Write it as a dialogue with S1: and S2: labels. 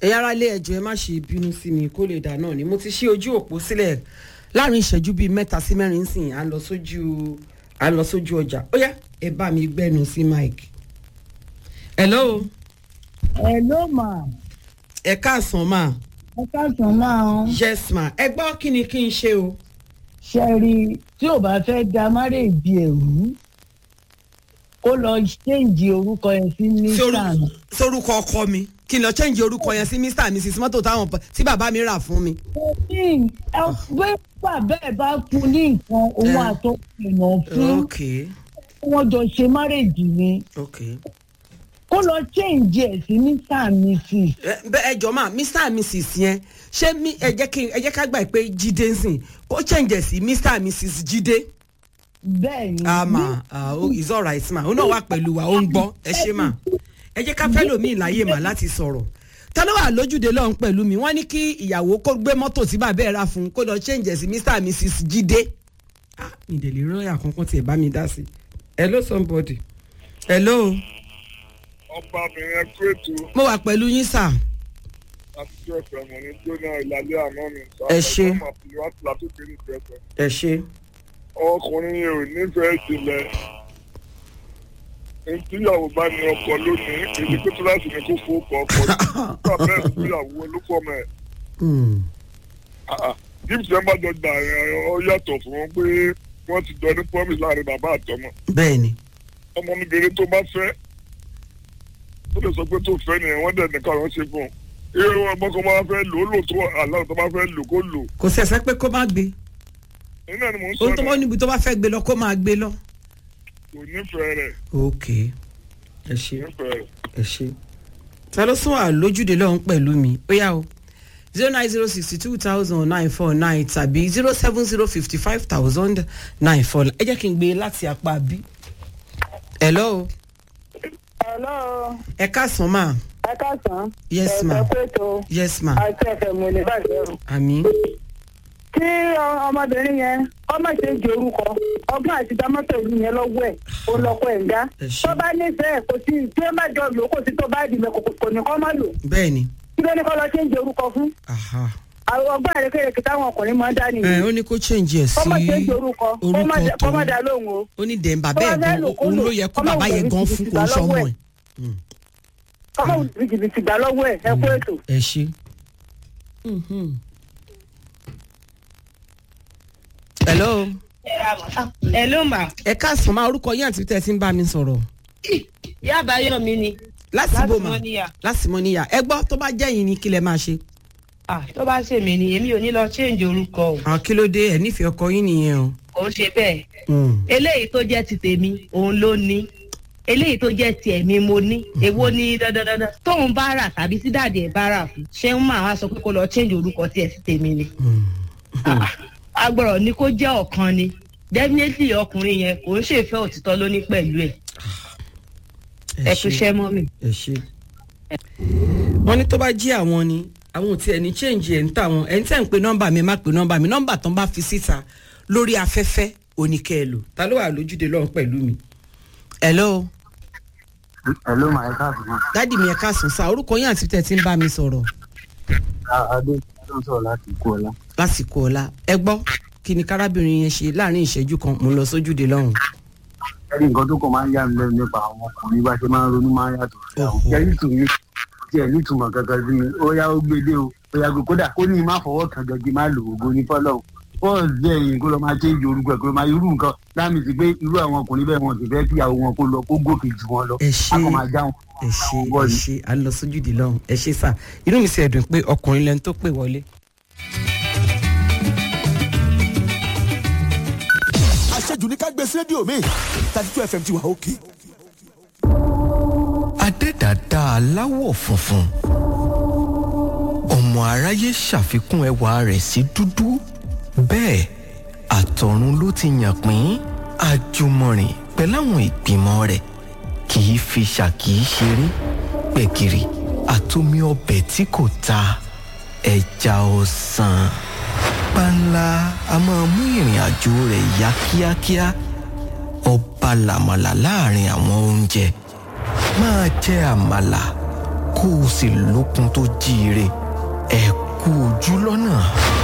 S1: ẹ̀yin ará ilé ẹjọ́ ẹ má ṣe bínú sí mi kó lè dà náà ni mo ti ṣí ojú òpó sílẹ̀ láàrin ìṣẹ́jú bíi mẹ́ta sí mẹ́rin sìn à ń lọ sójú à ń lọ sójú ọjà ó yá ẹ bá mi gbẹ́nu sí mike. hello
S2: Hello ma
S1: ẹ káàsán ma
S2: ẹ káàsán máa ń
S1: yes ma ẹ gbọ́ kí ni kí n ṣe o.
S2: ṣe rí tí ò bá fẹ́ da márèèjì ẹ̀rú kó lọ ṣéǹjì orúkọ yẹn sí nissan
S1: sórúkọ ọkọ mi kí n lọ change orúkọ yẹn sí mr and mrs mọ́tò táwọn tí bàbá mi rà fún mi.
S2: ní ẹgbẹ́ bàbá ẹ̀ bá fún ní nǹkan òun
S1: Eh.
S2: àtọ́ èèyàn fún
S1: ok
S2: wọ́n jọ ṣe márèèjì ni
S1: ok.
S2: kó lọ ṣéǹjì ẹ̀ sí nissan mrs
S1: ẹ bẹ- ẹ jọ máa mr and mrs yẹn ṣé mi ẹ jẹ́ kí ẹ jẹ́ ká gbà pé jíde ń sìn kó change ẹ̀ sí mr and mrs jíde.
S2: bẹ́ẹ̀ ni
S1: àmà is alright ma ó náà wà pẹ̀lú wa ó ń gbọ́ ẹ ṣe mà ẹ jẹ́ ká fẹ́ lòmíì láyè mà láti sọ̀rọ̀ tọ́lá wà lójúde lọ́hún pẹ̀lú mi wọ́n ní kí ìyàwó kó gbé mọ́tò tí bàbá ẹ̀ rà fún un kó lọ change ẹ̀ sí mr and mrs jíde. ah mi dẹ̀ lè rọ́ọ̀yà kankan tiẹ̀ bá mi dá sí i. hello somebody. hello
S3: ọba obìnrin ẹkú ètò
S1: mo wà pẹ̀lú yín sà.
S3: àtijọ́ ìfẹ̀mọ̀ ní jóná ìlàlẹ́ àná mi.
S1: Ẹ ṣé.
S3: ọmọ àti wá tìlá tó kéré ìfẹsẹ̀.
S1: ẹ ṣe.
S3: ọkùnrin yẹn ò nífẹ̀ẹ́ ìjìnlẹ̀. ntíyàwó bá ní ọkọ lónìí èdè pé kíláàsì ni kò fowó kọ ọkọ nígbà bẹ́ẹ̀ níyàwó olúkọ mẹ́ gíìsì ẹ̀ bá jọ gbà ẹ̀ ọ yàtọ̀ fún wọn pé wọ́n ti jọ ní promise láàrin bàbá àtọmọ
S1: bẹ́ẹ̀ ni.
S3: ọmọbìnrin tó bá fẹ́ tó lè sọ pé tó fẹ́ nìyẹn wọ́n dẹ̀ nìkan àwọn ṣe fún un irú ọmọ kan máa fẹ́ lò ó lò tó àlọ́ tó bá fẹ́ lò kó lò
S1: kò sí ẹsẹ pé kó má gbé
S3: nínú ẹni mò ń sọ
S1: ohun tó bá
S3: náà
S1: níbi tó bá fẹ́ gbé lọ kó máa gbé lọ.
S3: kò nífẹ̀ẹ́ rẹ̀
S1: ok ẹ ṣe
S3: nífẹ̀ẹ́ rẹ̀.
S1: ẹ ṣe. ta ló sún wà lójúde lọ́hún pẹ̀lú mi ó yá o zero nine zero sixty two thousand nine four nine tàbí zero seven zero fifty five thousand nine four ẹ jẹ́ kí n gbé e láti apá bí. hello
S4: Hello,
S1: ẹ káàsán ma
S4: ẹ káàsán.
S1: Yes,
S4: Ẹ
S1: ma'am.
S4: sọ pé tó
S1: yes ma
S4: àti ẹ̀fẹ̀ mo lè bàjẹ́ o.
S1: àmì
S4: Kí ọ- ọmọbìnrin yẹn ọmọ ṣe ń di orúkọ ọgbọ́n àti dámọ́tò ìlú yẹn lọ́wọ́ ẹ̀ ó lọ́kọ̀ ẹ̀ ń dá.
S1: Ẹ ṣé.
S4: Tó bá nífẹ̀ẹ́ kò sí tí ó má jọ lò ó kò sí tó bá dìbò kò kò ní kọ́ má lò.
S1: bẹ́ẹ̀ ni
S4: Kí ló ní kọ́ lọ ṣe ń di orúkọ fún?
S1: aha
S4: Àwọn ọgbọ́n àrékèrèké táwọn ọkùnrin máa ń dá
S1: ẹ
S4: nìyẹn.
S1: ó ní kó change ẹ̀ sí
S4: Kọ́mọ ṣe ń di orúkọ kó má
S1: orúkọ
S4: dá- kó má
S1: tó
S4: dá lóhùn o.
S1: ó ní dẹ̀ bàbá
S4: Tó
S1: ẹ̀
S4: bá fẹ́
S1: gan
S4: lò kó
S1: òun
S4: lò.
S1: ló yẹ kó
S4: Kọ́mọ
S1: bàbá yẹn
S4: òun
S1: gan
S4: jìbìtì
S1: fún kò
S4: gbà
S1: ń sọmọ
S4: lọ́wọ́
S1: ẹ̀.
S4: ẹ̀. Kọ́mọ òun jìbìtì gbà lọ́wọ́ ẹ̀ ẹ kú ètò.
S1: ẹ ṣe. hello
S5: Hello ma.
S1: ẹ káàsán máa orúkọ yín àti tẹ́ ẹ ti ń bá mi sọ̀rọ̀
S5: Ìyá Àbáyọ̀ mi ni.
S1: lásìbò mà
S5: Mọ́níyà.
S1: lásìmọ́ níyà ẹ gbọ́ tó bá jẹ́ yín ni kí lẹ máa ṣe.
S5: Ah, tó bá ṣe mí ni èmi ò ní lọ change orúkọ o.
S1: àwọn kí ló dé ẹ nífẹ̀ẹ́ ọkọ yín nìyẹn o.
S5: Kò ń ṣe bẹ́ẹ̀.
S1: Mm.
S5: Eléyìí tó jẹ́ ti tèmi, òun ló ní. Eléyìí tó jẹ́ ti ẹ̀mí mo ní. Èwo ni dandandandan? Tóun bá rà tàbí sí dáàdì ẹ̀ bá rà fún. Ṣé ń máa wá sọ pé kó lọ change orúkọ tiẹ̀ sí tèmi ni? Ah, Agbọ̀rọ̀ ni kó jẹ́ ọ̀kan ni. Definitely ọkùnrin yẹn kò ń ṣèfẹ́ òtítọ́ lóní pẹ̀lú ẹ̀. Ẹ kú iṣẹ́ mọ́ mi.
S1: ẹ ṣe. wọ́n ní tó bá jí àwọn ni àwọn ò tiẹ̀ ní change ẹ̀ ń tà wọ́n ẹ̀ ń tẹ̀ ń pe nọ́mbà mi ẹ má pe nọ́mbà mi nọ́mbà tán bá fi síta lórí afẹ́fẹ́ oníkẹ́ ẹ lò ta ló wà lójúde lọ́hùn pẹ̀lú mi. hello
S6: Hello, my cousin.
S1: dádì mi ẹ káàsán sá orúkọ yín àti tẹ̀ tí ń bá mi sọ̀rọ̀
S6: Adé ló ń sọ̀rọ̀ láti ikú ọlá.
S1: lásìkò ọ̀la ẹ gbọ́ kí ni kárábìnrin yẹn ṣe láàrin ìṣẹ́jú kan mo lọ sójúde lọ́hùn.
S6: Ẹni nǹkan tó kàn máa ń yà mí lẹ́nu nípa àwọn ọkùnrin bá ṣe máa ń ronú máa ń yàtọ̀ sí àwọn.
S1: Oho.
S6: Jẹ́rí tùmí tí ẹ̀ nítumọ̀ kankan sí mi, ó yá ó gbé dé o, ó yá gbé kódà kó ní má fọwọ́ kan gẹ́gẹ́ má lò ògo ní fọ́lọ́. Bọ́ọ̀lù bẹ́ẹ̀ yìí kó lọ máa ṣe ìjọ orúkọ ẹ̀ kó lọ máa irú nǹkan láàmì sí pé irú àwọn ọkùnrin bẹ́ẹ̀ wọn sì fẹ́ kí àwọn wọn kó lọ kó gòkè jù wọn lọ.
S1: ẹ ṣe
S6: A kàn máa já wọn.
S1: ẹ ṣe ẹ ṣe à ń lọ sójúde lọ́hùn ẹ ṣe sá inú mi sì ẹ̀dùn pé ọkùnrin lẹni tó pè wọlé.
S7: àṣejù ní ká gbé sí rédíò mi thirty two fm ti wà òkè.
S8: adẹ́dàdá aláwọ̀ funfun ọmọ aráyé ṣàfikún ẹwà rẹ̀ sí dúdú bẹ́ẹ̀ àtọ̀run ló ti yàn pín àjùmọ̀rìn pẹ̀láwọn ìgbìmọ̀ rẹ̀ kì í fi ṣàkì í ṣeré gbẹ̀gìrì àtomi ọbẹ̀ tí kò ta ẹja ọ̀sán panla a máa mú ìrìn àjò rẹ̀ yá kíákíá ọba làmàlà láàrin àwọn oúnjẹ máa jẹ àmàlà kó o sì lókun tó jíire ẹ kú ojú lọ́nà.